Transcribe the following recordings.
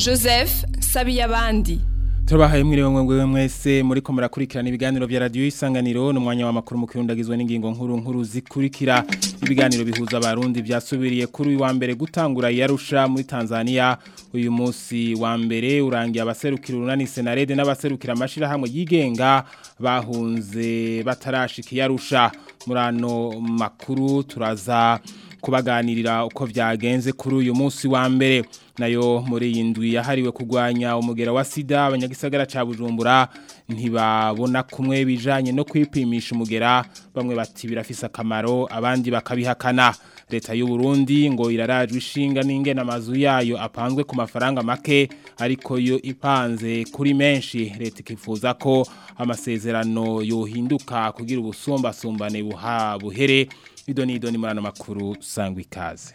joseph sabiyabandi turabahaye mwiriwe mwe mwese muri ko murakurikirana ibiganiro vya radio isanganiro n'umwanya wa makuru mukuru ndagizwe n'ingingo nkuru nkuru zikurikira ibiganiro bihuza abarundi vyasubiriye kuri uyu wa mbere gutangura yarusha muri Tanzania uyu munsi wa mbere urangiye abaserukira urunani senarede n'abaserukira amashira hamwe yigenga bahunze batarashika yarusha murano makuru turaza kubaganirira uko vyagenze kuri uyu munsi wa mbere nayo muri iyi ndwi yahariwe kurwanya umugera wa sida abanyagisagara ca Bujumbura ntibabona kumwe bijanye no kwipimisha umugera bamwe bati birafise akamaro abandi bakabihakana leta y'u Burundi ngo irarajwe ishinga n'ingena amazu yayo apanzwe ku mafaranga make ariko yo ipanze kuri menshi leta ikifuza ko amasezerano yohinduka kugira ubusumbasumbane buha buhere idoni idoni murano makuru sangwa ikaze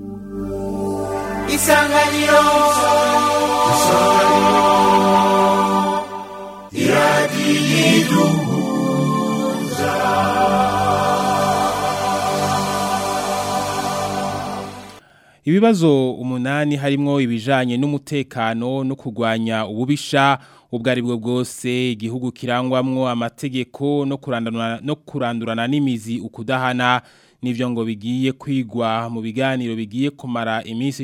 isanganiro isanganiro iradiyiduhuza ibibazo umunani harimwo ibijanye n'umutekano no kurwanya ububisha ubwo ari bwo bwose igihugu kirangwamwo amategeko no kurandurana no kurandurana n'imizi ukudahana nivyo ngo bigiye kwigwa mu biganiro bigiye kumara iminsi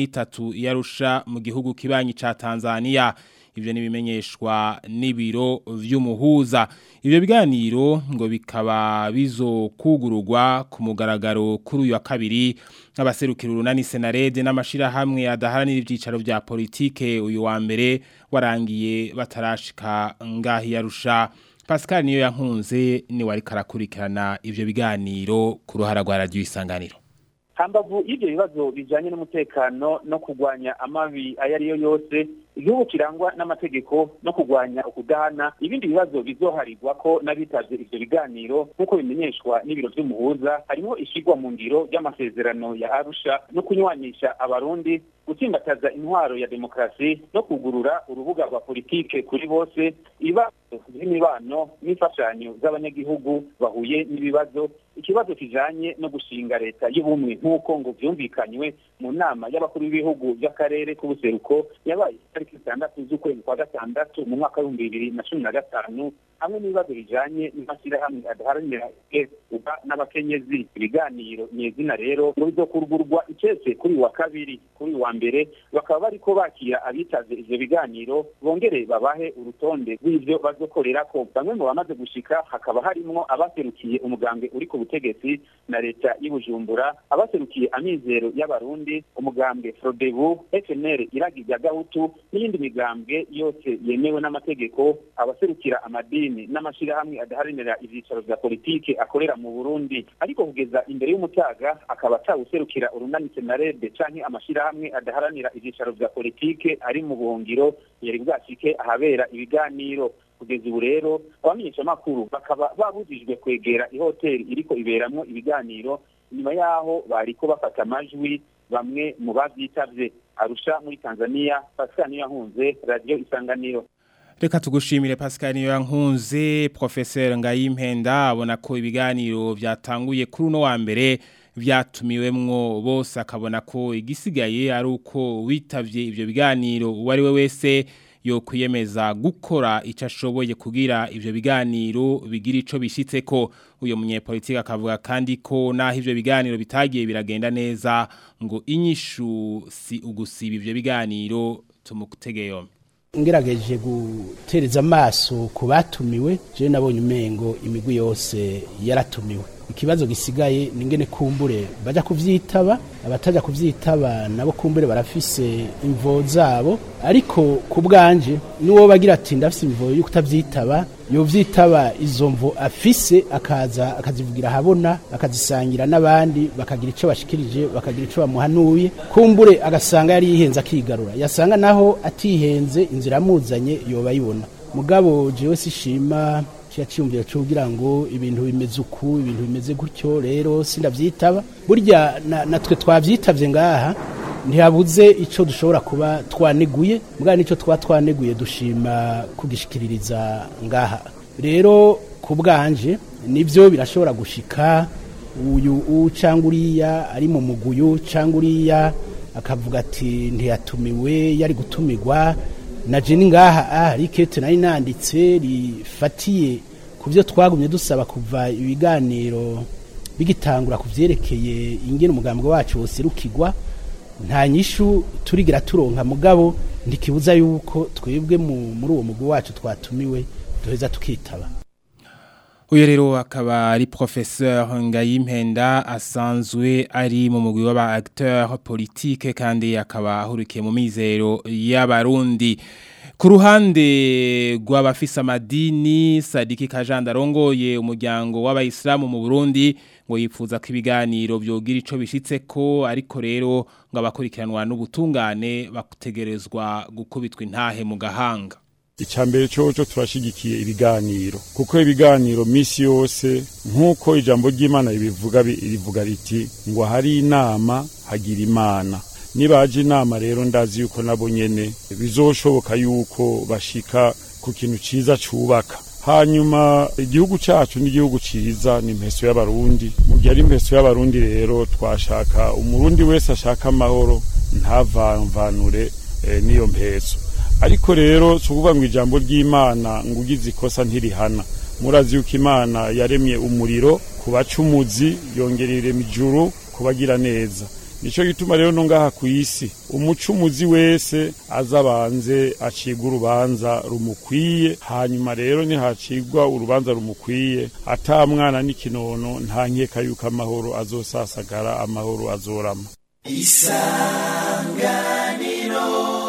13 yarusha mu gihugu kibanyi ca Tanzania ivyo nibimenyeshwa n'ibiro vy'umuhuza ivyo biganiro ngo bikaba bizokugururwa ku mugaragaro kuri uyu wa kabiri abaserukira urunani senarede n'amashira hamwe adaharanira ivyicaro vya politike uyu wa mbere warangiye batarashika ngahi yarusha Pascal niyo yankunze ni wari karakurikirana ivyo biganiro ku ruhara rwa radio isanganiro hambavu y'ibyo bibazo bijanye n'umutekano no kurwanya amabi ayo ari yo yose igihugu kirangwa n'amategeko no kurwanya ukudahana ibindi bibazo bizoharirwa ko n'abitavye ivyo biganiro nk'uko bimenyeshwa n'ibiro vy'umuhuza harimo ishigwa mu ngiro ry'amasezerano ya arusha no kunywanisha abarundi gutsimbataza intwaro ya demokarasi no kugurura urubuga rwa politike kuri bose ibibazo by'imibano n'imfashanyo z'abanyagihugu bahuye n'ibibazo ikibazo kijanye no gushinga leta y'ubumwe nk'uko ngo vyumvikanywe mu nama y'abakuru b'ibihugu by'akarere k'ubuseruko yabaye itariki zitandatu z'ukwezi kwa gatandatu mu mwaka w'ibihumbi bibiri na cumi na gatanu hamwe n'ibibazo bijanye n'amashyirahamwe adaharanira uba n'abakenyezi ibiganiro nyezina rero ngo bizokurugurwa icese kuri wa kabiri kuri wa mbere bakaba bariko bakira abitavye ivyo biganiro bongere babahe urutonde rw'ivyo bazokorerako bamwe mu bamaze gushika hakaba harimwo abaserukiye umugambwe uri ku butegetsi na leta y'ubujumbura abaserukiye amizero y'abarundi umugambwe frodebu fnr iragi rya gahutu n'iyindi migambwe yose yemewe n'amategeko abaserukira amadini n'amashirahamwe adaharanira ivyicaro vya politike akorera mu burundi ariko kugeza imbere y'umutaga akaba atawuserukira urunani senarede canke amashirahamwe adaharanira ivyicaro vya politike ari mu buhungiro yari bwashike ahabera ibiganiro kugeza ubu rero abamenyeshamakuru bakaba babujijwe kwegera ihoteli iriko iberamwo ibiganiro nyuma yaho bariko bafata amajwi bamwe mu bavyitavye arusha muri tanzania pascal niyo yahunze radiyo isanganiro Reka tugushimire Pascal niyo yankunze Professeur Ngayimpenda abona ko ibiganiro vyatanguye kuri uno wa mbere vyatumiwemwo bose akabona ko igisigaye ari uko witavye ivyo biganiro uwari we wese yo kwiyemeza gukora icyo ashoboye kugira ivyo biganiro bigira ico bishitseko uyo munyepolitike akavuga kandi ko naho ivyo biganiro bitagiye biragenda neza ngo inyishu si ugusiba ivyo biganiro tumutegeyo ngerageje gutereza amaso ku batumiwe je nabonye umengo imigwi yose yaratumiwe ikibazo gisigaye ningene kumbure baja kuvyitaba abataja kuvyitaba nabo kumbure barafise imvo zabo ariko ku bwanje niwo bagira ati ndafise imvo yo kutavyitaba yovyitaba izo mvo afise akaza akazivugira habona akazisangira n'abandi bakagira ico bashikirije bakagira ico bamuhanuye kumbure agasanga yari yihenze akigarura yasanga naho atihenze inzira amuzanye yoba yibona mugabo jewe sishima kiya cyumvira cyo kugira ngo ibintu bimeze uku ibintu bimeze gutyo rero sindavyitaba burya natwe twavyitavye ngaha ntihabuze ico dushobora kuba twaneguye mugabo nico twa twaneguye dushima kugishikiririza ngaha rero ku bwanje nivyo birashobora gushika uyu ucanga uriya ari mu muguyu canga uriya akavuga ati ntiyatumiwe yari gutumirwa na jeni ngaha ah rikete nari nanditse rifatiye ku byo twagumye dusaba kuva ibiganiro bigitangura ku byerekeye ingene umugambwe wacu woserukirwa nta nyishu turigira turonka mugabo ntikibuza yuko twebwe muri uwo mugwi wacu twatumiwe duheza tukitaba uyu rero akaba ari professeur Ngayimpenda asanzwe ari mu mugwi w'aba acteur politique kandi akaba ahurikiye mu mizero y'abarundi ku ruhande rw'abafise amadini Sadiki Kajanda arongoye umuryango w'abayisilamu mu Burundi ngo yipfuza ko ibiganiro byogira ico bishitse ko ariko rero ngo abakurikiranwa n'ubutungane bakutegerezwa gukubitwa intahe mu gahanga icambere coco turashigikiye ibiganiro kuko ibiganiro misi yose nk'uko ijambo ry'imana ribivuga rivuga riti ngo hari inama hagira imana nibaje inama rero ndazi yuko nabo nyene bizoshoboka yuko bashika ku kintu ciza cubaka hanyuma igihugu cacu n'igihugu ciza ni impeso y'abarundi mu gihe ari impeso y'abarundi rero twashaka umurundi wese ashaka amahoro ntavamvanure eh, n'iyo mpeso ariko rero si ukuvuga ngo ijambo ry'imana ngo ugize ikosa ntirihana murazi yuko imana yaremye umuriro ku bacumuzi yongera irema ijuru kubagira neza nicyo gituma rero no ngaha ku isi umucumuzi wese azabanze acibwa urubanza rumukwiye hanyuma rero nihacibwa urubanza rumukwiye ata mwana n'ikinono nta nkeka yuko amahoro azosasagara amahoro azorama isanganiro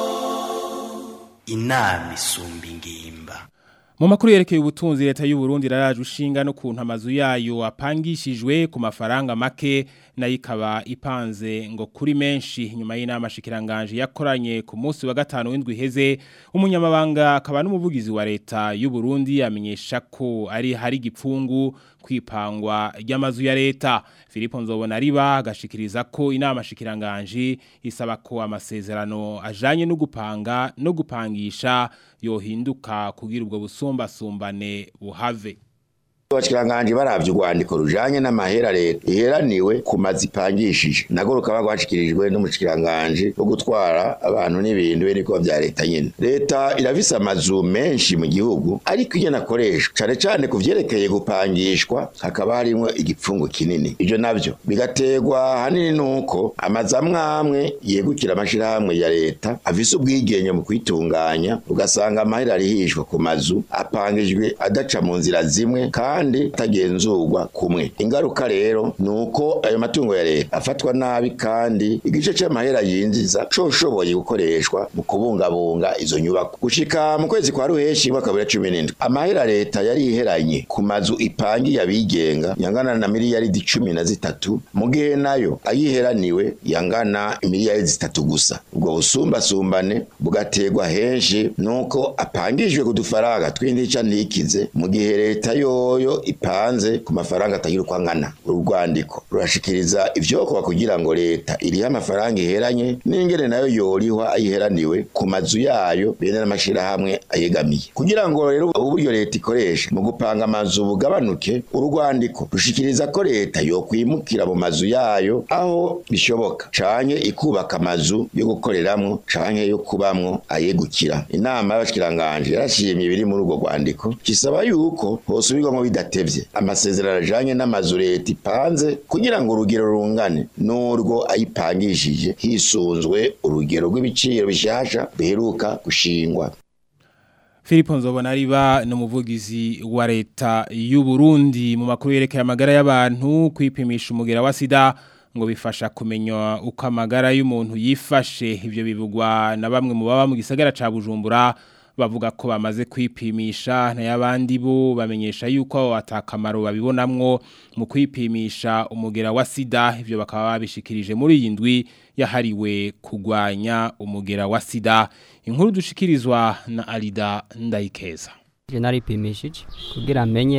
inama isumba ingimba mu makuru yerekeye ubutunzi leta y'u Burundi raraje ushinga no kuntu amazu yayo apangishijwe ku mafaranga make nayo ikaba ipanze ngo kuri menshi nyuma y'inama shikiranganje yakoranye ku munsi wa gatanu w'indwi iheze umunyamabanga akaba n'umuvugizi wa leta y'u Burundi amenyesha ko ari hari gipfungu kwipangwa ry'amazu ya leta Filipo Nzobona riba agashikiriza ko inama shikiranganje isaba ko amasezerano ajanye no gupanga no gupangisha yohinduka kugira ubwo busumbasumbane buhave abashikiranganje baravye urwandiko rujanye n'amahera leta iheraniwe ku mazi ipangishije nago rukaba rwashikirijwe n'umushikiranganje wo gutwara abantu n'ibintu be niko vya leta nyene leta irafise amazu menshi mu gihugu ariko iyo nakoreshwa cane cane ku vyerekeye gupangishwa hakaba harimwo igipfungu kinini ivyo navyo bigaterwa hanini nuko amazu amwe amwe yegukira amashirahamwe ya leta afise ubwigenge mu kwitunganya ugasanga amahera arihishwa ku mazu apangijwe adaca mu nzira zimwe kandi kandi tagenzurwa kumwe ingaruka rero nuko ayo matungo ya leta afatwa nabi kandi igice c'amahera yinjiza coshoboye gukoreshwa mu kubungabunga izo nyubako gushika mu kwezi kwa ruheshi mwaka wa 2017 amahera leta yari iheranye ku mazu ipangiye abigenga yangana na miliyaridi cumi na zitatu mu gihe nayo ayiheraniwe yangana miliyaridi zitatu gusa ubwo busumbasumbane bugaterwa henshi nuko apangijwe ku dufaranga tw'intica ntikize mu gihe leta yoyo ipanze ku mafaranga atagira uko angana urwandiko rurashikiriza ivyokorwa kugira ngo leta irihe amafaranga iheranye n'ingene nayo yorihwa ayiheraniwe ku mazu yayo bene n'amashirahamwe ayegamiye kugira ngo rero uburyo leta ikoresha mu gupanga amazu bugabanuke urwandiko rushikiriza ko leta yokwimukira mu mazu yayo aho bishoboka canke ikubaka amazu yo gukoreramwo canke yo kubamwo ayegukira inama y'abashikiranganje yarashimye ibiri muri urwo rwandiko kisaba yuko hosubirwamwo bidatevye amasezerano ajanye n'amazu leta ipanze kugira ngo urugero rungane n'urwo ayipangishije hisunzwe urugero rw'ibiciro bishasha biheruka gushingwa Filipo Nzobona riba n'umuvugizi wa leta y'u Burundi mu makuru yerekeye amagara y'abantu kwipimisha umugera wa sida ngo bifasha kumenya uko amagara y'umuntu yifashe ivyo bivugwa na bamwe mu baba mu gisagara ca Bujumbura bavuga ko bamaze kwipimisha n'abandi bo bamenyesha yuko atakamaro babibonamwo mu kwipimisha umugera wa sida ivyo bakaba babishikirije muri iyi ndwi yahariwe kugwanya umugera wa sida inkuru dushikirizwa na Alida Ndayikeza je naripimishije kugira amenye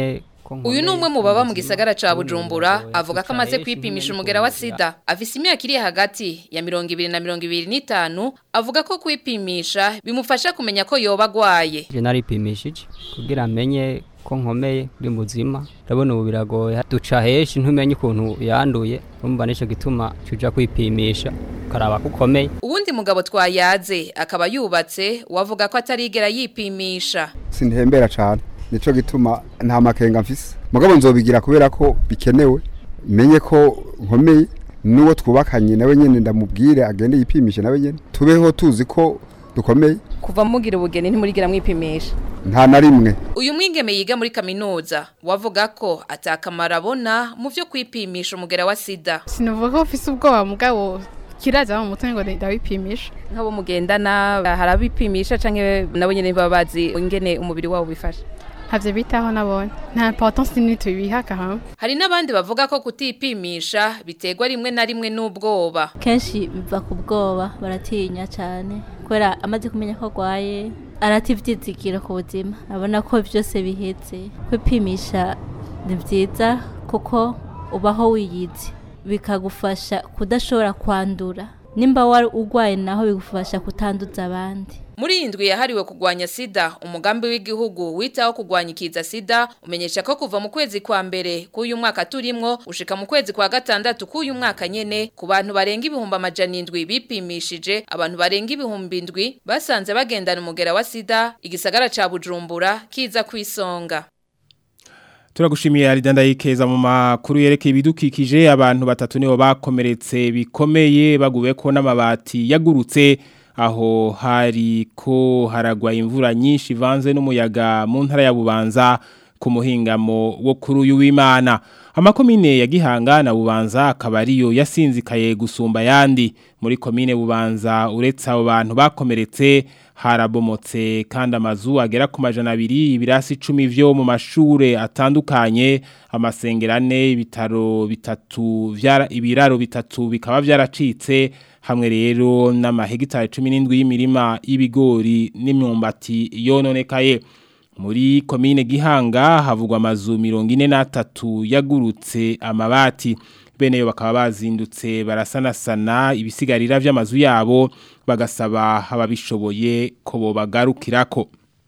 uyu ni umwe mu baba mu gisagara ca bujumbura avuga ko amaze kwipimisha umugera wa sida afise imyaka iri hagati ya mirongo ibiri na mirongo ibiri n'itanu avuga ko kwipimisha bimufasha kumenya ko yoba agwaye je naripimishije kugira amenye ko nkomeye ndi muzima ndabona ubu biragoye duca henshi ntumenye ukuntu yanduye urumva nico gituma cuja kwipimisha ukaraba ko ukomeye uwundi mugabo twayaze akaba yubatse wavuga ko atarigera yipimisha sintembera cyane nico gituma nta makenga mfise mugabo nzobigira kubera ko bikenewe menye ko nkomeye nuwo twubakanye nawe nyene ndamubwire agende yipimishe nawe nyene tubeho tuzi ko dukomeye kuva mugira ubugeni ntimurigira mwipimisha nta na rimwe uyu mwigeme yiga muri kaminuza wavuga ko atakamara abona mu vyo kwipimisha umugera wa sida sinavuga ko ufise ubwoba mugabo kiraza mu mutwe ngo ndawipimisha nk'abo mugendana hari abipimisha canke nabo nyene baba bazi ingene umubiri wabo bifasha ntavyo bitaho nabonye nta importance nini tubihaka hamwe hari n'abandi bavuga ko kutipimisha biterwa rimwe na rimwe n'ubwoba kenshi biva ku bwoba baratinya cyane kubera amaze kumenya ko arwaye arata ivyizigiro ku buzima abona ko byose bihetse kwipimisha ni byiza kuko ubaho wiyizi bikagufasha kudashobora kwandura nimba wari urwaye naho bigufasha kutanduza abandi muri iyi ndwi yahariwe kurwanya sida umugambi w'igihugu witaho kurwanya ikiza sida umenyesha ko kuva mu kwezi kwa mbere k'uyu mwaka turimwo ushika mu kwezi kwa gatandatu k'uyu mwaka nyene ku bantu barenga ibihumbi amajana indwi bipimishije abantu barenga ibihumbi indwi basanze bagendana umugera wa sida igisagara ca bujumbura kiza kwisonga Turagushimiye Aridanda yikeza mu makuru yerekeye ibidukikije abantu batatu nibo bakomeretse bikomeye baguwe ko n'amabati yagurutse aho hari ko haragwa imvura nyinshi ivanze n'umuyaga mu ntara ya Bubanza ku muhingamo wo kuri uyu w'Imana amakomine ya Gihanga na Bubanza akaba ariyo yasinzikaye gusumba yandi muri komine Bubanza uretse abo bantu bakomeretse harabomotse kandi amazu agera ku majana abiri ibirasi icumi vyo mu mashure atandukanye amasengerane ibitaro bitatu vyara ibiraro bitatu bikaba vyaracitse hamwe rero n'amahegitari 17 y'imirima y'ibigori n'imyumbati yononekaye muri komine Gihanga havugwa amazu 43 yagurutse amabati bene yo bakaba bazindutse barasanasana ibisigarira vy'amazu yabo bagasaba ababishoboye ko bobagarukirako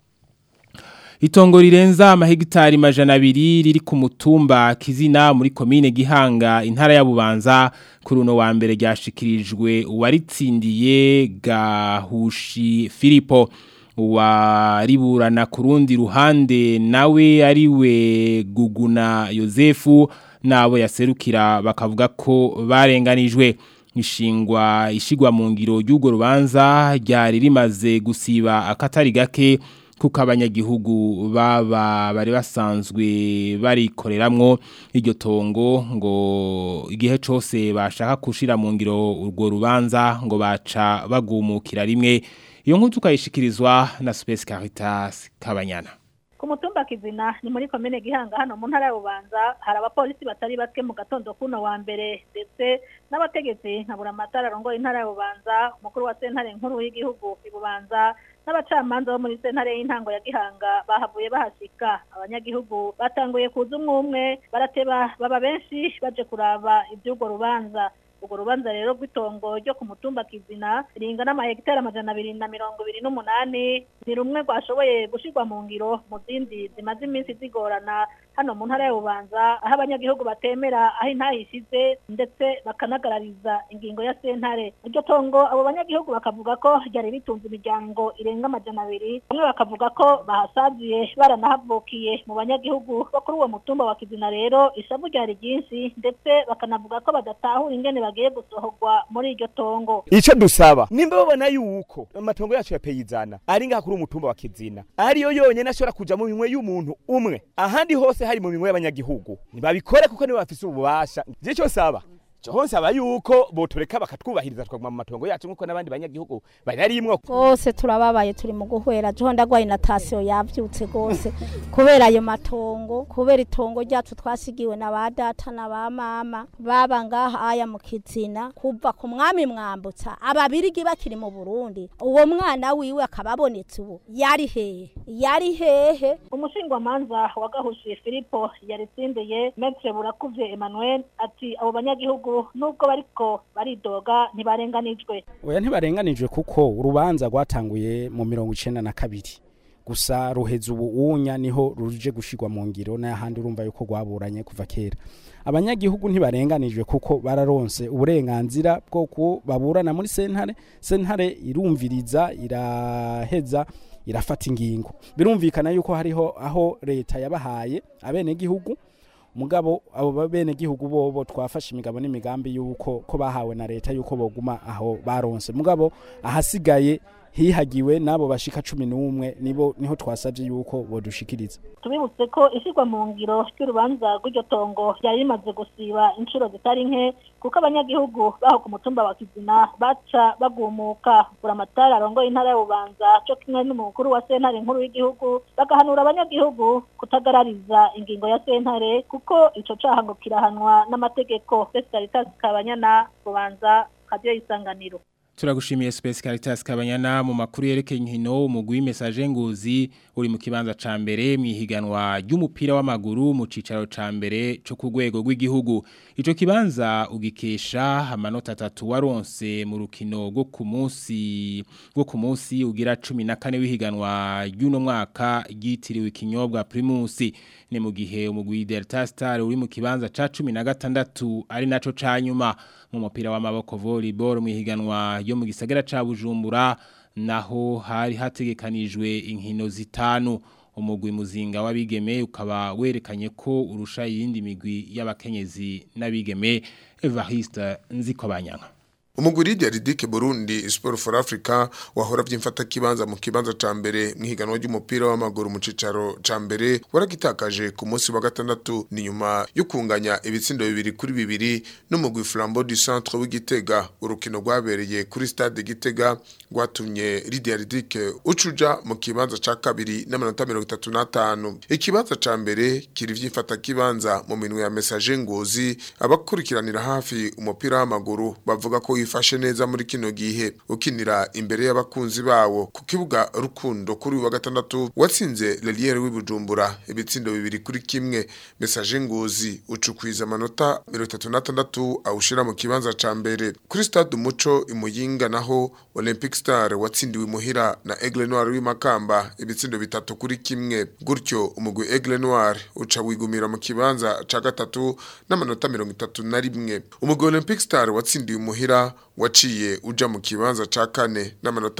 Itongo rirenza amahegitari majana abiri riri ku mutumba kizina muri komine Gihanga intara ya Bubanza kuri uno wa mbere ryashikirijwe uwaritsindiye Gahushi Filipo wariburana ku rundi ruhande nawe ariwe Guguna Yosefu nabo yaserukira bakavuga ko barenganijwe ishingwa ishigwa mu ngiro y'ugo rubanza ryari rimaze gusiba akatari gake kuko abanyagihugu baba bari basanzwe barikoreramwo iryo tongo ngo igihe cyose bashaka kushira mu ngiro urwo rubanza ngo baca bagumukira rimwe iyo nkuru tukayishikirizwa na Space Caritas Kabanyana ku mutumba kizina ni muri komine gihanga hano mu ntara y'ububanza hari abapolisi batari bake mu gatondo kuno wa mbere ndetse n'abategetsi nka buramatara arongoye intara y'ububanza umukuru wa sentare nkuru y'igihugu ibubanza n'abacamanza bo muri sentare y'intango ya gihanga bahavuye bahashika abanyagihugu batanguye kuza umwe umwe barateba baba benshi baje kuraba iby'urwo rubanza urwo rubanza rero rw'itongo ryo ku mutumba kizina ringana amahegitari amajana abiri na mirongo ibiri n'umunani ni rumwe rwashoboye gushyirwa mu ngiro mu zindi zimaze iminsi zigorana hano mu ntara y'ububanza aho abanyagihugu batemera aho intayishize ndetse bakanagarariza ingingo ya sentare iryo tongo abo banyagihugu bakavuga ko ryari ritunze imiryango irenga amajana abiri bamwe bakavuga ko bahasaziye baranahavukiye mu banyagihugu bo kuri uwo mutumba wa kizina rero ishavu ryari ryinshi ndetse bakanavuga ko badatahura ingene bagiye gusohorwa muri iryo tongo icyo dusaba nimba babona yuko amatongo yacu ya peyizana ari ngaha kuri umutumba wa kizina ariyo yonyine ashobora kuja mu minwe y'umuntu umwe ahandi hose hari mu minwe y'abanyagihugu ntibabikore kuko nibo bafise ububasha je cyo saba hose aba yuko botureka bakatwubahiriza twaguma mu matongo yacu nk'uko n'abandi banyagihugu banarimwo rwose turababaye turi mu guhwera joho ndagwaye na tasiyo yavyutse rwose kubera ayo matongo kubera itongo ryacu twasigiwe na ba data na ba mama baba ngaha aya mu kizina kuva ku mwami mwambutsa ababirigi bakiri mu burundi uwo mwana wiwe akaba abonetse ubu yari hehe yari hehe umushingwamanza wa gahushi filipo yaritsindiye metre burakuvye emmanuel ati abo banyagihugu nubwo bariko baridoga ntibarenganijwe oya ntibarenganijwe kuko urubanza rwatanguye mu mirongo icenda na kabiri gusa ruheza ubu unya niho ruje gushirwa mu ngiro n'ahandi urumva yuko rwaburanye kuva kera abanyagihugu ntibarenganijwe kuko bararonse uburenganzira bwo ku baburana muri sentare sentare irumviriza iraheza irafata ingingo birumvikana yuko hariho aho leta yabahaye abenegihugu mugabo abo benegihugu bobo twafashe imigabo n'imigambi yuko ko bahawe na leta yuko boguma aho baronse mugabo ahasigaye hihagiwe nabo bashika cumi n'umwe nibo niho twasabye yuko bodushikiriza tubibutse ko ishyirwa mu ngiro ry'urubanza rw'iryo tongo ryari rimaze gusiba inshuro zitari nke kuko abanyagihugu baho ku mutumba wa kizina baca bagumuka buramatari arongoye intara y'ububanza cyo kimwe n'umukuru wa sentare nkuru y'igihugu bagahanura abanyagihugu kutagarariza ingingo ya sentare kuko ico caha ngo kirahanwa n'amategeko Fesitaritas Kabanyana bubanza kadiyo isanganiro Turagushimiye Space Caritas Kabanyana mu makuru yerekeye inkino umugwi message nguzi uri mu kibanza ca mbere mwihiganwa ry'umupira w'amaguru mu cicaro ca mbere cyo ku rwego rw'igihugu ico kibanza ugikesha amanota atatu waronse mu rukino rwo ku munsi rwo ku munsi ugira 14 w'ihiganwa ry'uno mwaka ryitiriwe ikinyobwa Primus ni mu gihe umugwi Delta Star uri mu kibanza ca 16 ari naco ca nyuma mu mupira w'amaboko volleyball mu ihiganwa yo mu gisagara ca Bujumbura naho hari hategekanijwe inkino zitanu umugwi muzinga w'abigeme ukaba werekanye ko urusha yindi migwi y'abakenyezi n'abigeme Evariste Nzikobanyanga Umuguridi ya Ridike Burundi Sport for Africa wahora vyimfata kibanza mu kibanza ca mbere mwihiganwa ry'umupira w'amaguru mu cicaro ca mbere waragitakaje ku munsi wa gatandatu ni nyuma yo kunganya ibitsindo bibiri kuri bibiri n'umugwi Flambeau du Centre w'Igitega urukino rwabereye kuri stade Gitega rwatumye Lydia Ridike ucuja mu kibanza ca kabiri n'amanota 35 ikibanza ca mbere kiri vyimfata kibanza mu minwe ya message ngozi abakurikiranira hafi umupira w'amaguru bavuga ko wifashe neza muri kino gihe ukinira imbere y'abakunzi bawo ku kibuga rukundo kuri wa gatandatu watsinze Leliere w'ibujumbura ibitsindo bibiri kuri kimwe message ngozi ucukwiza amanota 36 awushira mu kibanza ca mbere kuri stade umuco imuyinga naho Olympic Star watsindiwe muhira na Aigle Noir w'imakamba ibitsindo bitatu kuri kimwe gutyo umugwi Aigle Noir uca wigumira mu kibanza ca gatatu n'amanota 31 umugwi Olympic Star watsindiwe muhira waciye uja mu kibanza ca kane n'amanota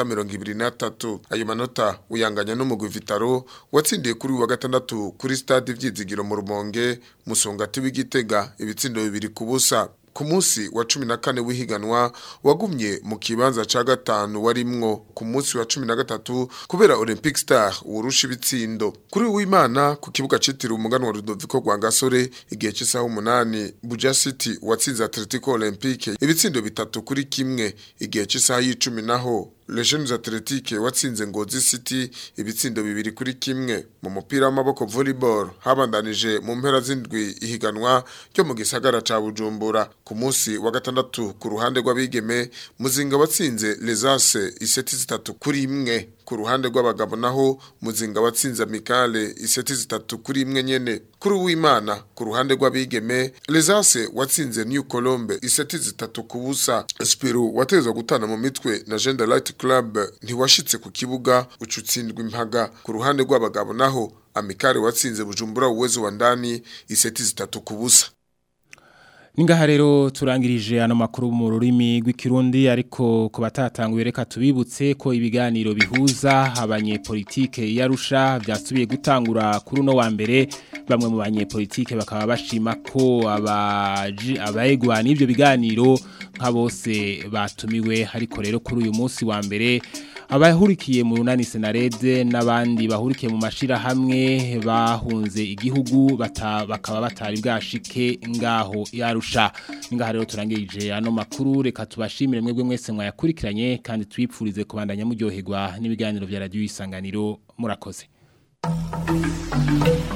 23 ayo manota uyanganya n'umugwi Vitaro watsindiye kuri wa gatandatu kuri stade vyizigiro mu Rumonge musongati w'igitega ibitsindo bibiri kubusa ku munsi wa cumi na kane w'ihiganwa wagumye mu kibanza ca gatanu warimwo ku munsi wa cumi na gatatu kubera Olympic Star urusha ibitsindo kuri w'Imana ku kibuga citiriwe umuganwa Rudoviko rwa Gasore igihe cy'isaha umunani Buja City watsinze Atletico Olympique ibitsindo bitatu kuri kimwe igihe cy'isaha y'icumi naho Legends Athletic watsinze Ngozi City ibitsindo bibiri kuri kimwe mu mupira w'amaboko volleyball habandanije mu mpera z'indwi ihiganwa ryo mu gisagara ca Bujumbura ku munsi wa gatandatu ku ruhande rw'abigeme muzinga watsinze Lesase iseti zitatu kuri imwe ku ruhande rw'abagabo naho muzinga watsinze Mikale iseti zitatu kuri imwe nyene kuri w'Imana ku ruhande rw'abigeme Lesase watsinze New Colombe iseti zitatu ku busa Spiro watezwa gutana mu mitwe na Gender Light Club ntiwashitse ku kibuga ucutsindwa impaga ku ruhande rw'abagabo naho Amikare watsinze Bujumbura uwezo wa ndani iseti zitatu ku busa Ningaha rero turangirije ano makuru mu rurimi rw'ikirundi ariko ku batatanguye reka tubibutse ko ibiganiro bihuza abanyepolitike yarusha byasubiye gutangura kuri uno wa mbere bamwe mu banyepolitike bakaba bashima ko abaji abayegwa n'ibyo biganiro nka bose batumiwe ariko rero kuri uyu munsi wa mbere abahurikiye mu runani senarede n'abandi bahurikiye mu mashira hamwe bahunze igihugu bata, bakaba batari bwashike ngaho yarusha ngaha rero turangirije ano makuru reka tubashimire mwebwe mwese mwayakurikiranye kandi twipfurize kubandanya muryoherwa n'ibiganiro vya radio isanganiro murakoze Thank you.